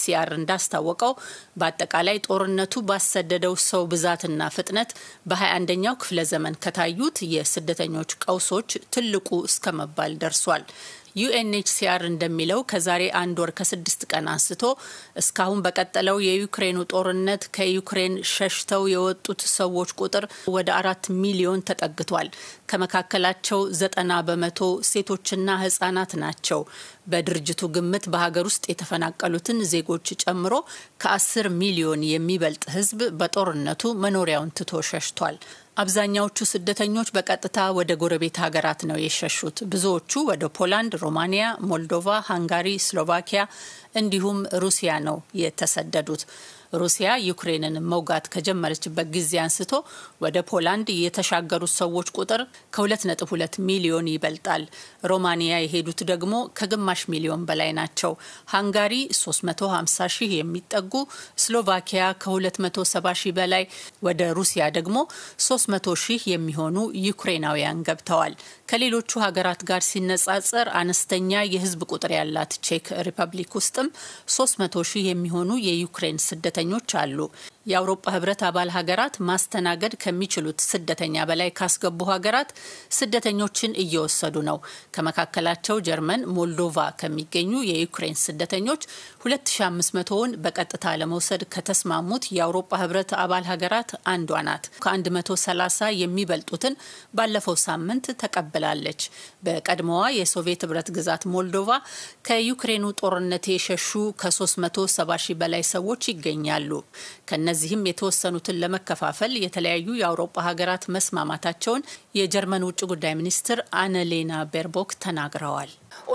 ዩኤንኤችሲአር እንዳስታወቀው በአጠቃላይ ጦርነቱ ባሰደደው ሰው ብዛትና ፍጥነት በ21ኛው ክፍለ ዘመን ከታዩት የስደተኞች ቀውሶች ትልቁ እስከ መባል ደርሷል። ዩኤንኤችሲአር እንደሚለው ከዛሬ አንድ ወር ከስድስት ቀን አንስቶ እስካሁን በቀጠለው የዩክሬኑ ጦርነት ከዩክሬን ሸሽተው የወጡት ሰዎች ቁጥር ወደ አራት ሚሊዮን ተጠግቷል። ከመካከላቸው ዘጠና በመቶ ሴቶችና ህጻናት ናቸው። በድርጅቱ ግምት በሀገር ውስጥ የተፈናቀሉትን ዜጎች ጨምሮ ከአስር ሚሊዮን የሚበልጥ ህዝብ በጦርነቱ መኖሪያውን ትቶ ሸሽቷል። አብዛኛዎቹ ስደተኞች በቀጥታ ወደ ጎረቤት ሀገራት ነው የሸሹት። ብዙዎቹ ወደ ፖላንድ፣ ሮማኒያ፣ ሞልዶቫ፣ ሃንጋሪ፣ ስሎቫኪያ እንዲሁም ሩሲያ ነው የተሰደዱት። ሩሲያ ዩክሬንን መውጋት ከጀመረችበት ጊዜ አንስቶ ወደ ፖላንድ የተሻገሩት ሰዎች ቁጥር ከ2.2 ሚሊዮን ይበልጣል። ሮማኒያ የሄዱት ደግሞ ከግማሽ ሚሊዮን በላይ ናቸው። ሃንጋሪ 350 ሺህ የሚጠጉ፣ ስሎቫኪያ ከ270 ሺህ በላይ፣ ወደ ሩሲያ ደግሞ 300 ሺህ የሚሆኑ ዩክሬናውያን ገብተዋል። ከሌሎቹ ሀገራት ጋር ሲነጻጸር አነስተኛ የህዝብ ቁጥር ያላት ቼክ ሪፐብሊክ ውስጥም 300 ሺህ የሚሆኑ የዩክሬን ስደተኞች አሉ። የአውሮፓ ህብረት አባል ሀገራት ማስተናገድ ከሚችሉት ስደተኛ በላይ ካስገቡ ሀገራት ስደተኞችን እየወሰዱ ነው። ከመካከላቸው ጀርመን፣ ሞልዶቫ ከሚገኙ የዩክሬን ስደተኞች 2500ውን በቀጥታ ለመውሰድ ከተስማሙት የአውሮፓ ህብረት አባል ሀገራት አንዷ ናት። ከ130 የሚበልጡትን ባለፈው ሳምንት ተቀብላለች። በቀድሞዋ የሶቪየት ህብረት ግዛት ሞልዶቫ ከዩክሬኑ ጦርነት የሸሹ ከ370 ሺህ በላይ ሰዎች ይገኛሉ። ከነዚህም የተወሰኑትን ለመከፋፈል የተለያዩ የአውሮፓ ሀገራት መስማማታቸውን የጀርመን ውጭ ጉዳይ ሚኒስትር አነሌና ቤርቦክ ተናግረዋል።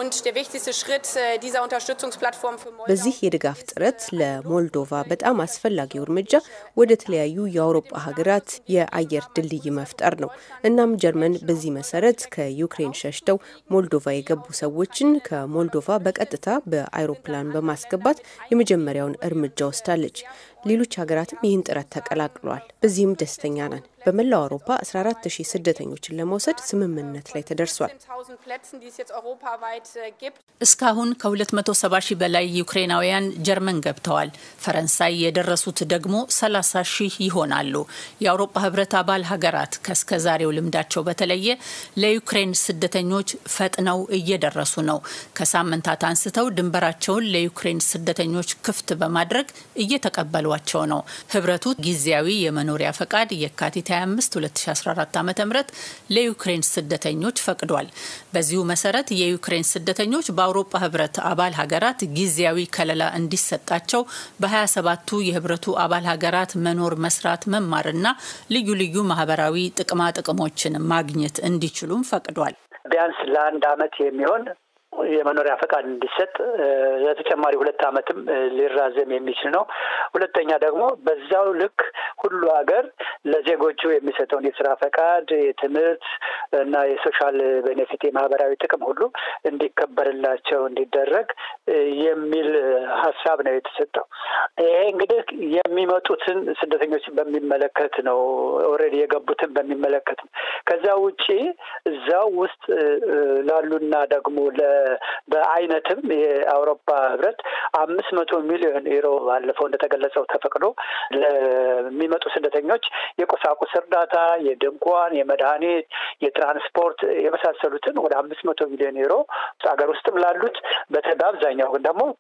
በዚህ የድጋፍ ጥረት ለሞልዶቫ በጣም አስፈላጊው እርምጃ ወደ ተለያዩ የአውሮፓ ሀገራት የአየር ድልድይ መፍጠር ነው። እናም ጀርመን በዚህ መሰረት ከዩክሬን ሸሽተው ሞልዶቫ የገቡ ሰዎችን ከሞልዶቫ በቀጥታ በአይሮፕላን በማስገባት የመጀመሪያውን እርምጃ ወስዳለች። ሌሎች ሀገራትም ይህን ጥረት ተቀላቅለዋል። በዚህም ደስተኛ ነን። በመላው አውሮፓ 14 ሺህ ስደተኞችን ለመውሰድ ስምምነት ላይ ተደርሷል። እስካሁን ከ270 ሺህ በላይ ዩክሬናውያን ጀርመን ገብተዋል። ፈረንሳይ የደረሱት ደግሞ 30 ሺህ ይሆናሉ። የአውሮፓ ህብረት አባል ሀገራት ከእስከ ዛሬው ልምዳቸው በተለየ ለዩክሬን ስደተኞች ፈጥነው እየደረሱ ነው። ከሳምንታት አንስተው ድንበራቸውን ለዩክሬን ስደተኞች ክፍት በማድረግ እየተቀበሏቸው ነው። ህብረቱ ጊዜያዊ የመኖሪያ ፈቃድ የካቲት 25 2014 ዓ ም ለዩክሬን ስደተኞች ፈቅዷል። በዚሁ መሰረት የዩክሬን ስደተኞች በአውሮፓ ህብረት አባል ሀገራት ጊዜያዊ ከለላ እንዲሰጣቸው በ27ቱ የህብረቱ አባል ሀገራት መኖር፣ መስራት፣ መማርና ልዩ ልዩ ማህበራዊ ጥቅማ ጥቅሞችን ማግኘት እንዲችሉም ፈቅዷል። ቢያንስ ለአንድ አመት የሚሆን የመኖሪያ ፈቃድ እንዲሰጥ ለተጨማሪ ሁለት ዓመትም ሊራዘም የሚችል ነው። ሁለተኛ ደግሞ በዛው ልክ ሁሉ ሀገር ለዜጎቹ የሚሰጠውን የስራ ፈቃድ፣ የትምህርት እና የሶሻል ቤኔፊት የማህበራዊ ጥቅም ሁሉ እንዲከበርላቸው እንዲደረግ የሚል ሀሳብ ነው የተሰጠው። ይሄ እንግዲህ የሚመጡትን ስደተኞች በሚመለከት ነው። ኦልሬዲ የገቡትን በሚመለከት ነው። ከዛ ውጪ እዛው ውስጥ ላሉና ደግሞ በአይነትም የአውሮፓ ህብረት አምስት መቶ ሚሊዮን ዩሮ ባለፈው እንደተገለጸው ተፈቅዶ ለሚመጡ ስደተኞች የቁሳቁስ እርዳታ፣ የድንኳን፣ የመድኃኒት፣ የትራንስፖርት የመሳሰሉትን ወደ አምስት መቶ ሚሊዮን ዩሮ ሀገር ውስጥም ላሉት በአብዛኛው ግን ደግሞ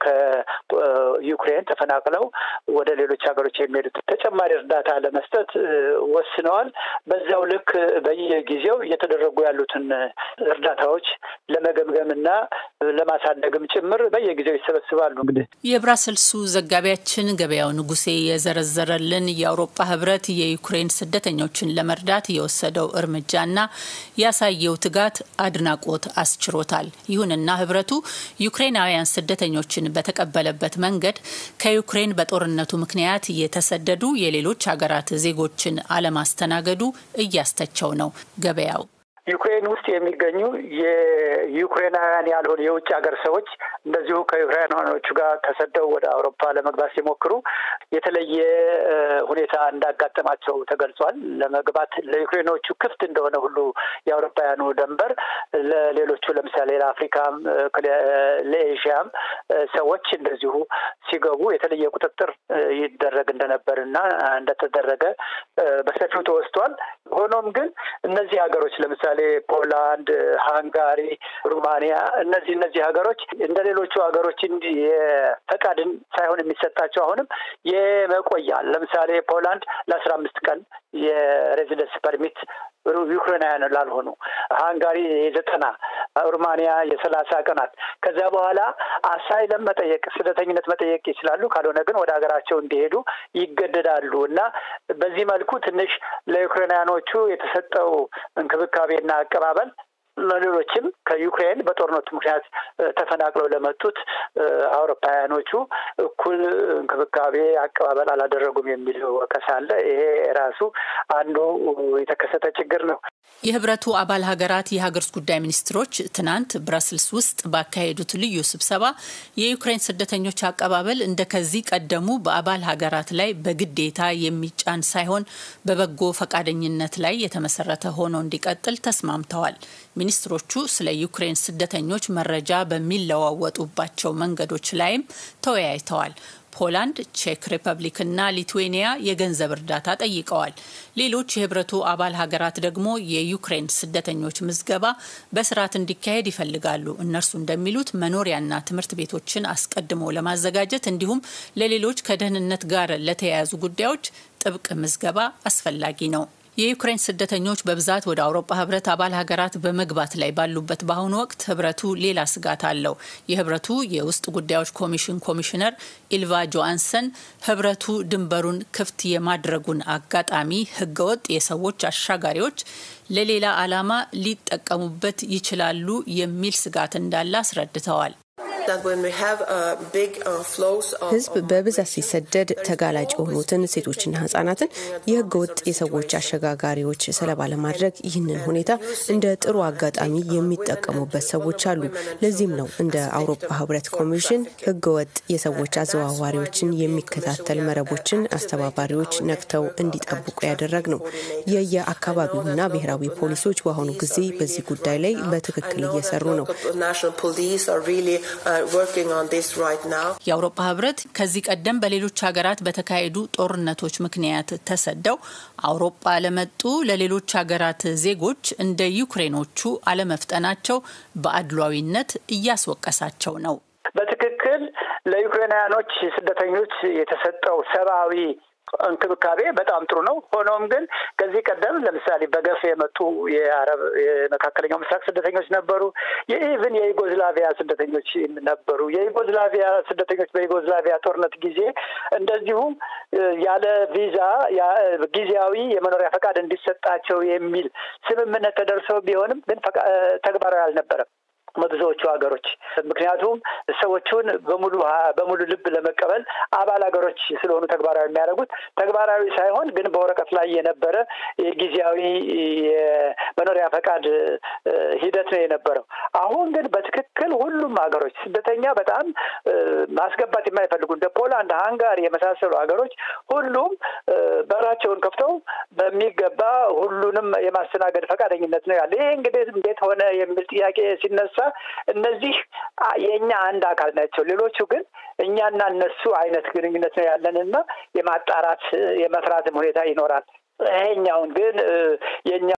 ከዩክሬን ተፈናቅለው ወደ ሌሎች ሀገሮች የሚሄዱት ተጨማሪ እርዳታ ለመስጠት ወስነዋል። በዛው ልክ በየጊዜው እየተደረጉ ያሉትን እርዳታዎች ለመገምገምና ለማሳደግም ጭምር በየጊዜው ይሰበስባሉ። እንግዲህ የብራሰልሱ ዘጋቢያችን ገበያው ንጉሴ የዘረዘረልን የአውሮፓ ህብረት የዩክሬን ስደተኞችን ለመርዳት የወሰደው እርምጃና ያሳየው ትጋት አድናቆት አስችሮታል። ይሁንና ህብረቱ ዩክሬናውያን ስደተኞችን በተቀበለበት መንገድ ከዩክሬን በጦርነቱ ምክንያት የተሰደዱ የሌሎች ሀገራት ዜጎችን አለማስተናገዱ እያስተቸው ነው። ገበያው ዩክሬን ውስጥ የሚገኙ የዩክሬናውያን ያልሆኑ የውጭ ሀገር ሰዎች እንደዚሁ ከዩክሬናኖቹ ጋር ተሰደው ወደ አውሮፓ ለመግባት ሲሞክሩ የተለየ ሁኔታ እንዳጋጠማቸው ተገልጿል። ለመግባት ለዩክሬኖቹ ክፍት እንደሆነ ሁሉ የአውሮፓውያኑ ደንበር ለሌሎቹ ለምሳሌ ለአፍሪካም ለኤዥያም ሰዎች እንደዚሁ ሲገቡ የተለየ ቁጥጥር ይደረግ እንደነበር እና እንደተደረገ በሰፊው ተወስቷል። ሆኖም ግን እነዚህ ሀገሮች ለምሳሌ ፖላንድ፣ ሃንጋሪ፣ ሩማንያ እነዚህ እነዚህ ሀገሮች እንደ ሌሎቹ ሀገሮች እንዲህ የፈቃድን ሳይሆን የሚሰጣቸው አሁንም የመቆያ ለምሳሌ ፖላንድ ለአስራ አምስት ቀን የሬዚደንስ ፐርሚት ዩክሬናውያን ላልሆኑ ሃንጋሪ የዘጠና ሩማንያ የሰላሳ ቀናት ከዚያ በኋላ አሳይለም መጠየቅ ስደተኝነት መጠየቅ ይችላሉ። ካልሆነ ግን ወደ ሀገራቸው እንዲሄዱ ይገደዳሉ እና በዚህ መልኩ ትንሽ ለዩክሬናውያኖቹ የተሰጠው እንክብካቤና አቀባበል ለሌሎችም ከዩክሬን በጦርነቱ ምክንያት ተፈናቅለው ለመጡት አውሮፓውያኖቹ እኩል እንክብካቤ አቀባበል አላደረጉም የሚል ወቀሳ አለ። ይሄ ራሱ አንዱ የተከሰተ ችግር ነው። የህብረቱ አባል ሀገራት የሀገር ውስጥ ጉዳይ ሚኒስትሮች ትናንት ብራስልስ ውስጥ ባካሄዱት ልዩ ስብሰባ የዩክሬን ስደተኞች አቀባበል እንደ ከዚህ ቀደሙ በአባል ሀገራት ላይ በግዴታ የሚጫን ሳይሆን በበጎ ፈቃደኝነት ላይ የተመሰረተ ሆኖ እንዲቀጥል ተስማምተዋል። ሚኒስትሮቹ ስለ ዩክሬን ስደተኞች መረጃ በሚለዋወጡባቸው መንገዶች ላይም ተወያይተዋል። ፖላንድ፣ ቼክ ሪፐብሊክ እና ሊትዌኒያ የገንዘብ እርዳታ ጠይቀዋል። ሌሎች የህብረቱ አባል ሀገራት ደግሞ የዩክሬን ስደተኞች ምዝገባ በስርዓት እንዲካሄድ ይፈልጋሉ። እነርሱ እንደሚሉት መኖሪያና ትምህርት ቤቶችን አስቀድሞ ለማዘጋጀት እንዲሁም ለሌሎች ከደህንነት ጋር ለተያያዙ ጉዳዮች ጥብቅ ምዝገባ አስፈላጊ ነው። የዩክሬን ስደተኞች በብዛት ወደ አውሮፓ ህብረት አባል ሀገራት በመግባት ላይ ባሉበት በአሁኑ ወቅት ህብረቱ ሌላ ስጋት አለው። የህብረቱ የውስጥ ጉዳዮች ኮሚሽን ኮሚሽነር ኢልቫ ጆአንሰን ህብረቱ ድንበሩን ክፍት የማድረጉን አጋጣሚ ህገወጥ የሰዎች አሻጋሪዎች ለሌላ ዓላማ ሊጠቀሙበት ይችላሉ የሚል ስጋት እንዳለ አስረድተዋል። ህዝብ በብዛት ሲሰደድ ተጋላጭ የሆኑትን ሴቶችና ህጻናትን የህገ ወጥ የሰዎች አሸጋጋሪዎች ሰለባ ለማድረግ ይህንን ሁኔታ እንደ ጥሩ አጋጣሚ የሚጠቀሙበት ሰዎች አሉ። ለዚህም ነው እንደ አውሮፓ ህብረት ኮሚሽን ህገ ወጥ የሰዎች አዘዋዋሪዎችን የሚከታተል መረቦችን አስተባባሪዎች ነቅተው እንዲጠብቁ ያደረግ ነው። የየአካባቢውና ብሔራዊ ፖሊሶች በአሁኑ ጊዜ በዚህ ጉዳይ ላይ በትክክል እየሰሩ ነው። የአውሮፓ ህብረት ከዚህ ቀደም በሌሎች ሀገራት በተካሄዱ ጦርነቶች ምክንያት ተሰደው አውሮፓ ለመጡ ለሌሎች ሀገራት ዜጎች እንደ ዩክሬኖቹ አለመፍጠናቸው በአድሏዊነት እያስወቀሳቸው ነው። በትክክል ለዩክሬናውያኖች ስደተኞች የተሰጠው ሰብአዊ እንክብካቤ በጣም ጥሩ ነው። ሆኖም ግን ከዚህ ቀደም ለምሳሌ በገፍ የመጡ የአረብ የመካከለኛው ምስራቅ ስደተኞች ነበሩ። የኢቭን የዩጎዝላቪያ ስደተኞች ነበሩ። የዩጎዝላቪያ ስደተኞች በዩጎዝላቪያ ጦርነት ጊዜ እንደዚሁ ያለ ቪዛ ጊዜያዊ የመኖሪያ ፈቃድ እንዲሰጣቸው የሚል ስምምነት ተደርሰው ቢሆንም ግን ተግባራዊ አልነበረም በብዙዎቹ ሀገሮች ምክንያቱም ሰዎቹን በሙሉ በሙሉ ልብ ለመቀበል አባል ሀገሮች ስለሆኑ ተግባራዊ የሚያደርጉት ተግባራዊ ሳይሆን ግን በወረቀት ላይ የነበረ ጊዜያዊ የመኖሪያ ፈቃድ ሂደት ነው የነበረው። አሁን ግን በትክክል ሁሉም ሀገሮች ስደተኛ በጣም ማስገባት የማይፈልጉ እንደ ፖላንድ፣ ሃንጋሪ የመሳሰሉ ሀገሮች ሁሉም በራቸውን ከፍተው በሚገባ ሁሉንም የማስተናገድ ፈቃደኝነት ነው ያለ። ይህ እንግዲህ እንዴት ሆነ የሚል ጥያቄ ሲነሳ እነዚህ የእኛ አንድ አካል ናቸው። ሌሎቹ ግን እኛና እነሱ አይነት ግንኙነት ነው ያለንና የማጣራት የመፍራትም ሁኔታ ይኖራል። ይሄኛውን ግን የእኛ